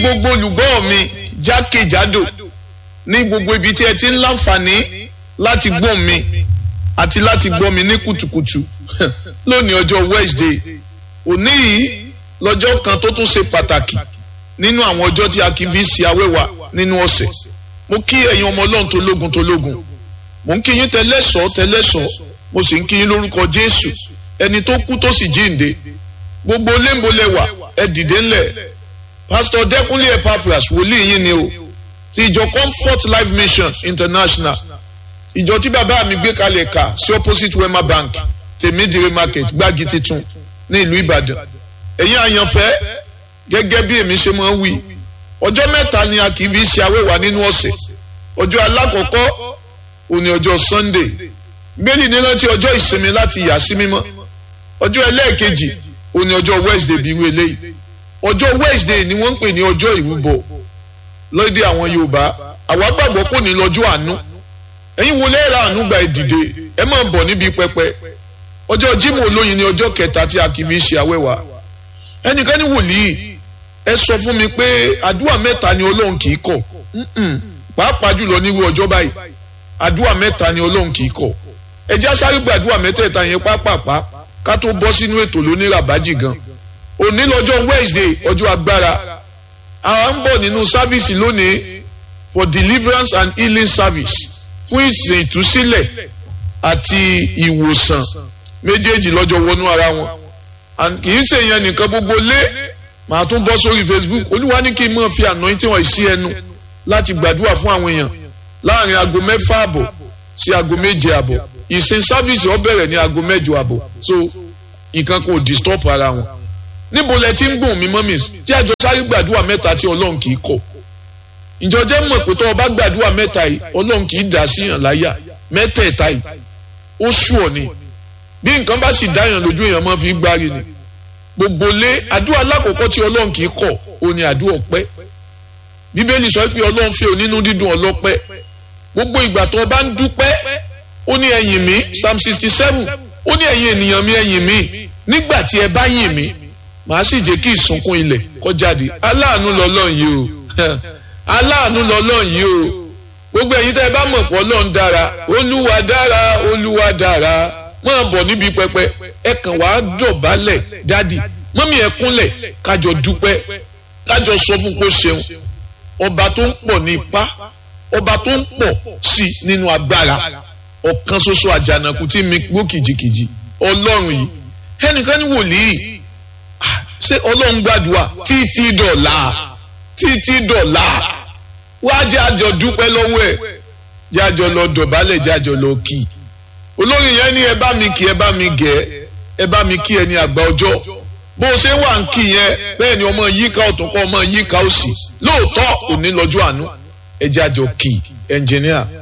gbogbo olùgbọ́ mi jákèjádò ní gbogbo ibi tí ẹ ti ń láǹfààní láti gbọ́ mi àti láti gbọ́ mi ní kùtùkùtù lónìí ọjọ́ Wednesday òní yìí lọ́jọ́ kan tó tún ṣe pàtàkì nínú àwọn ọjọ́ tí a kì í fi ṣe awẹ́wà nínú ọ̀sẹ̀ mo kí ẹ̀yin ọmọ ọlọ́run tó lógun tó lógun mo ń kí yín tẹlẹ́sọ̀ tẹlẹ́sọ̀ mo sì ń kí yín lórúkọ Jésù ẹni tó kú tó sì jíǹde gbogbo léńbolẹ̀wà ẹ dìde ńlẹ̀ pásítọ̀ Dẹ́kúnlé Epaphras wòlíì yín ni o ti ìjọ Comfort Life Mission International ìjọ tí bàbá mi gbé kalẹ̀ kà sí opposite Wema Bank tèmídìrí market gbági titun ní ìlú Ìbàdàn ẹ̀yin àyànfẹ́ gẹ́gẹ́ bí èmi ṣe máa ń wí ọjọ́ mẹ́ta ni a kì í fi ṣe awẹ́wà nínú ọ̀sẹ̀ ọjọ́ alákọ̀ọ́kọ́ òní ọjọ́ Sunday gbẹ́lì ní rántí ọjọ́ ìsinmi láti yà sí mímọ́ ọjọ́ ẹlẹ́ẹ̀kejì òní ọjọ́ Wednesday bí irú eléyìí ọjọ́ Wednesday ni wọ́n ń pè ní ọjọ́ ìrúbọ lóde àwọn Yorùbá àwa gbàgbọ́ kò ní lọ́jọ́ àánú ẹ̀yin wo lẹ́ẹ̀rọ àánú gba ìdìde ẹ máa bọ̀ níbi pẹpẹ ọjọ́ Jímọ̀ olóyin ni ọjọ́ kẹta tí a kì í fi ṣe awẹ́wà ẹnìkan ní wòlíì ẹ sọ fún mi pé àdúrà mẹ́ta ni Ọlọ́run kì í kọ̀ pàápàá jùlọ nírú ọjọ́ báyìí àdúrà mẹ́ta ni Ọlọ́run kì í kọ̀ ẹ jẹ́ sáré gba àdúrà mẹ́tẹ̀ẹ̀ta yẹn pápápá ká tó bọ́ sínú ètò lóníràbájì gan òní lọ́jọ́ Wednesday ọjọ́ agbára àwa ń bọ̀ nínú sáfíìsì lónìí for deliverance and healing service fún ìsìn ìtúsílẹ̀ àti ìwòsàn méjèèjì lọ́jọ́ wọnú ara wọn kì í ṣe yẹn nìkan gbogbo lé màá tún bọ́ sórí Facebook olúwa ní kí n máa fi anointing wọ̀nyí sí ẹnu láti gbàdúrà fún àwọn èèyàn láàrin aago mẹ́fà àbọ̀ sí aago méje àbọ̀ ìsìn sáfíìsì ó bẹ̀rẹ̀ ní aago mẹ́jọ àbọ̀ so nǹkan kò disturb ara wọn níbo lẹ ti ń gbọ̀n mi mọ́mí tí àjọ sáré gbàdúrà mẹ́ta tí ọlọ́run kì í kọ̀ ìjọ jẹ́ mọ̀ pé tó o bá gbàdúrà mẹ́ta yìí ọlọ́run kì í dà sí yàn láyà mẹ́tẹ̀ẹ̀ta yìí ó sú ọ ni bí nǹkan bá sì dá yàn lójú èèyàn máa fi gbárí ni gbogbo lé àdúrà alákọ̀ọ́kọ́ tí ọlọ́run kì í kọ̀ ó ní àdúrà ọpẹ́ bíbélì sọ pé ọlọ́run fẹ́ onínú dídùn ọlọ́pẹ́ gbogbo ìgbà tó o bá ń dúpẹ́ ó ní ẹ̀yìn mi psalm sixty seven ó ní ẹ̀yin ènìyàn mi ẹ̀yìn mi nígbà tí ẹ bá yìn mí màá sì jẹ́ kí ìsunkún ilẹ̀ kó jáde aláàánú lọ́lọ́run yìí o aláàánú lọ́lọ́run yìí o gbogbo ẹ̀yin tẹ́ ẹ bá mọ̀ pé ọlọ́run dára olúwa dára olúwa dára máa bọ̀ níbi pẹpẹ ẹ kàn wá dọ̀bálẹ̀ dádì mọ́mí ẹ kúnlẹ̀ kájọ dúpẹ́ kájọ sọ fún kó ṣeun ọba tó ń pọ̀ ní ipá ọba tó ń pọ̀ sí nínú agbára ọ̀kan ṣoṣo àjànàkú tí mi gbó kìjikìji ọlọ́run yìí ẹnìkan ní wòlíì ṣé ọlọ́run gbàdúrà títí dọ̀la títí dọ̀la wá jẹ́ àjọ dúpẹ́ lọ́wọ́ ẹ̀ jẹ́ àjọ lọ dọ̀bálẹ̀ jẹ́ àjọ lọ kì í olórin yẹn ní ẹ bá mi kí ẹ bá mi gẹ̀ ẹ bá mi kí ẹ ní àgbà ọjọ́ bó o ṣe wà ń kí yẹn bẹ́ẹ̀ ni ọmọ yíká ọ̀tún kọ́ ọmọ yíká òsì lóòótọ́ òní lọ́jọ́ àánú ẹ jẹ́ àjọ kì í ẹnjìníà.